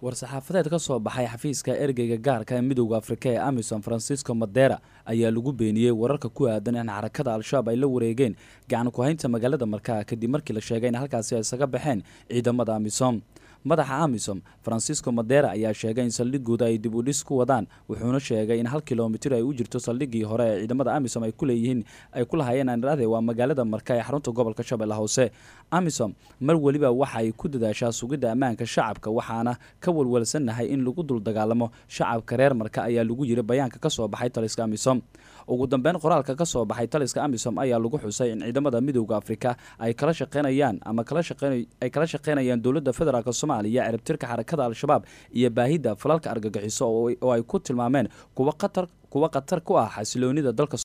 war-saxaafadeed ka soo baxay xafiiska ergeyga gaarka ee midowda afrika ee amisom francisco madera ayaa lagu beeniyey wararka ku aadan in xarakada al-shabaab ay la wareegeen gacan ku-haynta magaalada markaa kadib markii la sheegay in halkaasi ay isaga baxeen ciidamada amisom madaxa amisom francisco madera ayaa sheegay in saldhigooda ay dib u dhis ku wadaan wuxuuna sheegay in hal kilomitir ay u jirto saldhigii hore ee ciidamada amisom ay ku leeyihiin ay ku lahaayeen anrade waa magaalada marka ee xarunta gobolka shabeelle hoose amisom mar weliba waxa ay ku dadaashaa sugidda ammaanka shacabka waxaana ka walwalsannahay in lagu dul dagaalamo shacabka reer marka ayaa lagu yiri bayaanka ka soo baxay taliska amisom ugu dambeyn qoraalka ka soo baxay taliska amisom ayaa lagu xusay in ciidamada midowda afrika ay kala shaqeynayaan ama ay kala shaqeynayaan dowladda federaalk soomaaliya ciribtirka xarakada al-shabaab iyo baahidda falalka argagixiso oo ay ku tilmaameen kuwa khatar ku ah xasiloonida dalka